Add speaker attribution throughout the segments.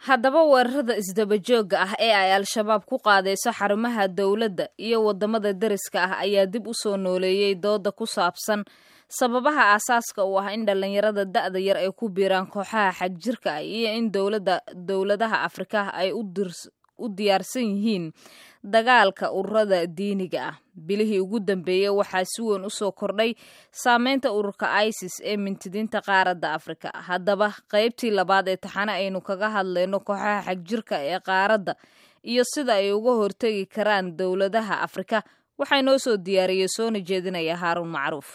Speaker 1: haddaba weerarada isdabajooga ah ee ay al-shabaab ku qaadayso xarumaha dowladda iyo waddamada deriska ah ayaa dib u soo nooleeyey dooda ku saabsan sababaha aasaaska u ah in dhallinyarada da'da yar ay ku biiraan kooxaha xagjirka ah iyo in dowladda dowladaha afrika ay u diyaarsan yihiin dagaalka ururada diiniga ah bilihii ugu dambeeyey waxaa si weyn u soo kordhay saameynta ururka isis ee mintidiinta qaaradda afrika haddaba qaybtii labaad ee taxane aynu kaga hadlayno kooxaha xagjirka ee qaaradda iyo sida ay uga hortegi karaan dowladaha afrika waxaa inoo soo diyaariyey soona jeedinaya haaruun macruuf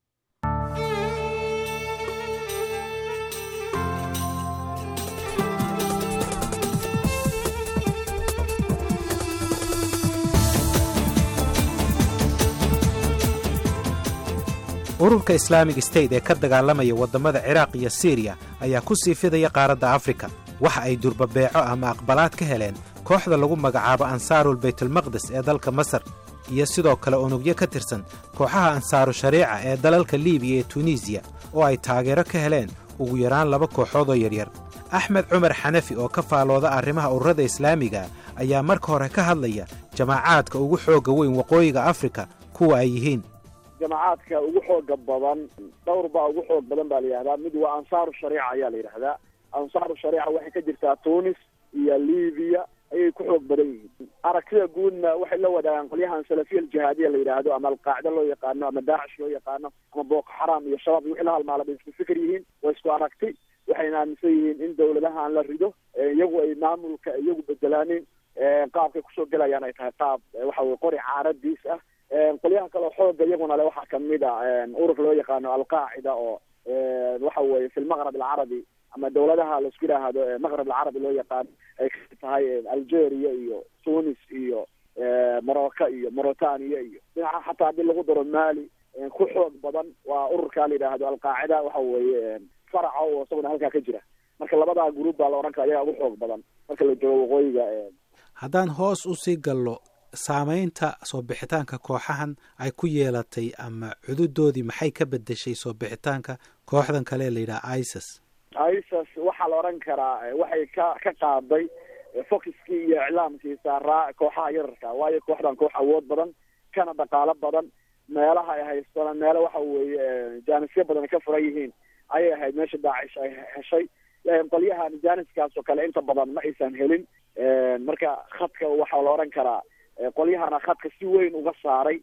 Speaker 2: ururka islaamig state ee ka dagaalamaya waddamada ciraaq iyo siriya ayaa ku sii fidaya qaaradda afrika waxa ay durbabeeco ama aqbalaad ka heleen kooxda lagu magacaabo ansaarul baytulmaqdes ee dalka masar iyo sidoo kale unugyo ka tirsan kooxaha ansaaru shariica ee dalalka liibiya ee tunisiya oo ay taageero ka heleen ugu yaraan laba kooxood oo yaryar axmed cumar xanafi oo ka faalooda arrimaha ururada islaamiga ayaa marka hore ka hadlaya jamaacaadka ugu xoogga weyn waqooyiga afrika kuwa ay yihiin
Speaker 3: jamacaadka ugu xooga badan dhowr baa ugu xoog badan baa la yidhahdaa mid waa ansaaru shariica ayaa la yidhahdaa ansaaru shariica waxay ka jirtaa tunis iyo libiya ayay ku xoog badan yihiin aragtida guudna waxay la wadaagaan qolyahan salafiya aljihaadiya la yidhaahdo ama alqaacida loo yaqaano ama daacish loo yaqaano ama booko xaraam iyo shabaab iyo wixii la halmaala bay isku fikir yihiin waa isku aragti waxayna aaminsan yihiin in dawladahan la rido iyagu ay maamulka iyagu bedelaanin qaabkay kusoo gelayaan ay tahay qaab waxa weye qori caaradiis ah qolyaha kaleo xooga iyaguna le waxaa kamid a urur loo yaqaano alqaacida oo waxa weye fi lmaqrab alcarabi ama dawladaha laisku yidhaahdo maqrab alcarabi loo yaqaano ay ka tahay algeria iyo tunis iyo morocco iyo mauritania iyo dhinaca xataa haddii lagu daro mali ku xoog badan waa ururka la yidhaahdo alqaacida waxa weye faraca oo isaguna halkaa ka jira marka labadaa gruub baa la odhan kara ayagaa ugu xoog badan marka la joogo waqooyiga
Speaker 2: haddaan hoos usii gallo saamaynta soo bixitaanka kooxahan ay ku yeelatay ama cududoodii maxay ka bedeshay soo bixitaanka kooxdan kale la yidhaha isis
Speaker 3: isis waxaa la odhan karaa waxay ka ka qaaday focuskii iyo iclaamkii saaraa kooxaha yararka waayo kooxdan koox awood badan kana dhaqaalo badan meelaha ay haystaan meelo waxa weeye jaanisyo badan ay ka furan yihiin ayay ahayd meesha daacish ay heshay qolyahan jaaniskaas oo kale inta badan ma aysan helin marka khadka waxaa la odhan karaa qolyahana khadka si weyn uga saaray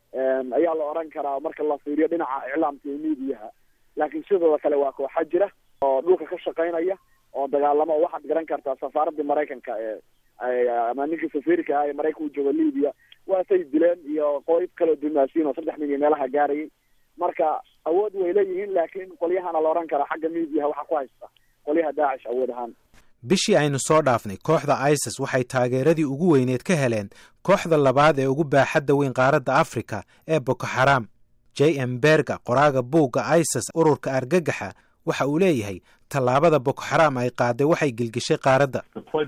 Speaker 3: ayaa la odhan karaa marka la fiiriyo dhinaca iclaamka iyo miidiyaha laakiin sidooda kale waa kooxa jira oo dhulka ka shaqaynaya oo dagaalamo oo waxaad garan kartaa safaaradii maraykanka ee ama ninkii safiirka ah ee maraykanka u jooga libiya waasay dileen iyo qoyb kaleo dumaasiin oo saddex nin iyo meelaha gaarayay marka awood way leeyihiin laakiin qolyahana la odhan karaa xagga miidiyaha waxaa ku haysta qolyaha daacish awood ahaan
Speaker 2: bishii aynu soo dhaafnay kooxda isis waxay taageeradii ugu weyneed ka heleen kooxda labaad ee ugu baaxadda weyn qaaradda afrika ee boko xaraam j m berga qoraaga buugga isis ururka argagaxa waxa uu leeyahay tallaabada boko xaraam ay qaaday waxay gelgeshay qaaradda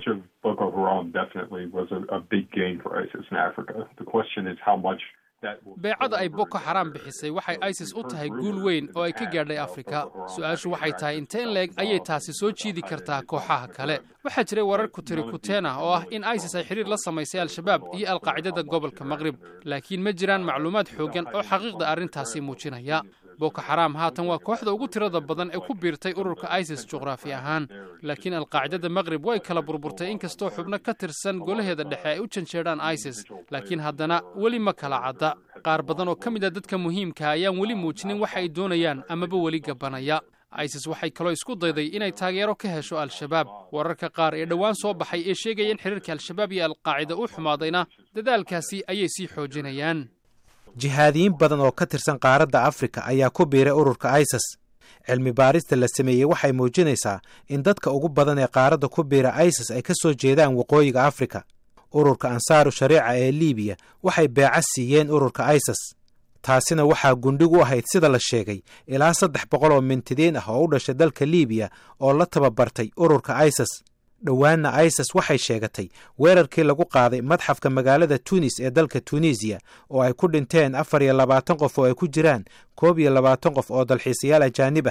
Speaker 4: beecada ay boko xaraam bixisay waxay isis u tahay guul weyn oo ay ka gaadhay afrika su-aashu waxay tahay inteen leeg ayay taasi soo jiidi kartaa kooxaha kale waxaa jiray warar kutiri kuteen ah oo ah in isis ay xidhiir la samaysay al-shabaab iyo alqaacidada gobolka maqrib laakiin ma jiraan macluumaad xooggan oo xaqiiqda arrintaasi muujinaya boko xaraam haatan waa kooxda ugu tirada badan ee ku biirtay ururka isis juqraafi ahaan laakiin alqaacidada maqrib way kala burburtay inkastoo xubno ka tirsan golaheeda dhexe ay u janjeedhaan isis laakiin haddana weli ma kala cadda qaar badan oo ka mid a dadka muhiimka ayaan weli muujinin waxa ay doonayaan amaba weli gabanaya isis waxay kaloo isku dayday inay taageero ka hesho al-shabaab wararka qaar ee dhowaan soo baxay ee sheegaya in xidhiirka al-shabaab iyo alqaacida u xumaadayna dadaalkaasi ayay sii xoojinayaan
Speaker 2: jihaadiyiin badan oo ka tirsan qaaradda afrika ayaa ku biiray ururka isis cilmi baarista la sameeyey waxay muujinaysaa in dadka ugu badan ee qaaradda ku biira isis ay ka soo jeedaan waqooyiga afrika ururka ansaaru shariica ee libiya waxay beeca siiyeen ururka isis taasina waxaa gundhig u ahayd sida la sheegay ilaa saddex boqol oo mintidiin ah oo u dhashay dalka libiya oo la tababartay ururka isis dhowaanna isis waxay sheegatay weerarkii lagu qaaday madxafka magaalada tunis ee dalka tunisiya oo ay ku dhinteen afar iyo labaatan qof oo ay ku jiraan koob iyo labaatan qof oo dalxiisayaal ajaanib ah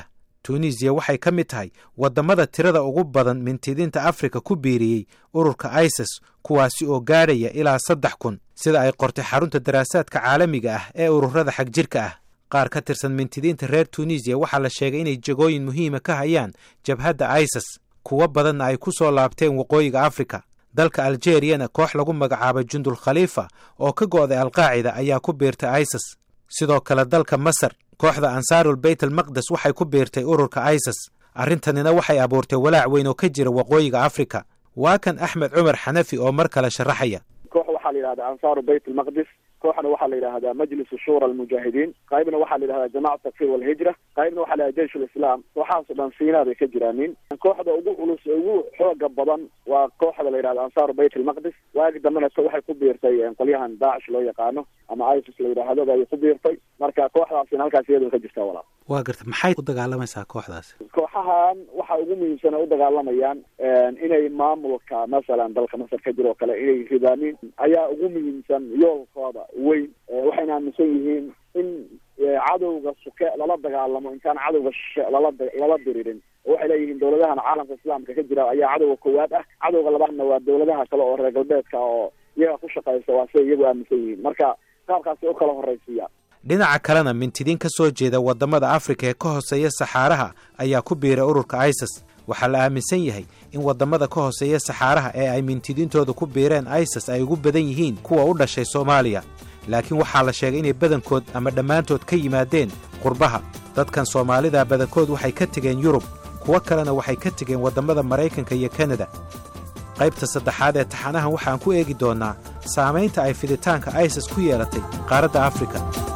Speaker 2: tunisiya waxay ka mid tahay waddamada tirada ugu badan mintidiinta afrika ku biiriyey ururka isis kuwaasi oo gaadhaya ilaa saddex kun sida ay qortay xarunta daraasaadka caalamiga ah ee ururada xagjirka ah qaar ka tirsan mintidiinta reer tunisiya waxaa la sheegay inay jegooyin muhiima ka hayaan jabhadda isis kuwo badanna ay ku soo laabteen waqooyiga afrika dalka aljeriyana koox lagu magacaabay jundul khaliifa oo ka go'day alqaacida ayaa ku biirtay isis sidoo kale dalka masar kooxda ansaarul beyt almaqdes waxay ku biirtay ururka isis arrintanina waxay abuurtay walaac weyn oo ka jira waqooyiga afrika waa kan axmed cumar xanafi oo mar kale sharaxaya
Speaker 3: koox waxaa la yidhahdaa ansaaru beyt almaqdis kooxna waxaa la yidhahdaa majlisu shura almujaahidiin qaybna waxaa la yidhahdaa jamacat takfir walhijra qaybna waxaa la yidhahda jeish lislaam kooxahaasoo dhan siinaa bay ka jiraanin kooxda ugu culus ugu xooga badan waa kooxda la yidhahda ansaaru beyt almaqdis waagi dambena waxay ku biirtay qolyahan daacish loo yaqaano ama isis la yidhaahdo bay ku biirtay marka kooxdaasina halkaas iyadoo ka jirtaa walaal
Speaker 2: waa garta maxay u dagaalamaysaa kooxdaasi
Speaker 3: kooxahan waxa ugu muhiimsan ay u dagaalamayaan inay maamulka masalan dalka masar ka jir oo kale inay ridaanin ayaa ugu muhiimsan yoolkooda weyn waxayna aaminsan yihiin in cadowga suke lala dagaalamo intaan cadowga shishe lala lala diririn waxay leeyihiin dawladahan caalamka islaamka ka jira ayaa cadowga koowaad ah cadowga labaadna waa dawladaha kale oo reer galbeedka oo iyaga ku shaqaysa waa siday iyagu aaminsan yihiin marka qaabkaasi u kala horraysiiya
Speaker 2: dhinaca kalena mintidiin ka soo jeeda waddamada afrika ee ka hooseeya saxaaraha ayaa ku biiray ururka isis waxaa la aaminsan yahay in waddamada ka hooseeya saxaaraha ee ay mintidiintooda ku biireen isis ay ugu badan yihiin kuwa u dhashay soomaaliya laakiin waxaa la sheegay inay badankood ama dhammaantood ka yimaadeen qurbaha dadkan soomaalida badankood waxay ka tegeen yurub kuwo kalena waxay ka tegeen waddamada maraykanka iyo kanada qaybta saddexaad ee taxanahan waxaan ku eegi doonnaa saamaynta ay fiditaanka isis ku yeelatay qaaradda afrika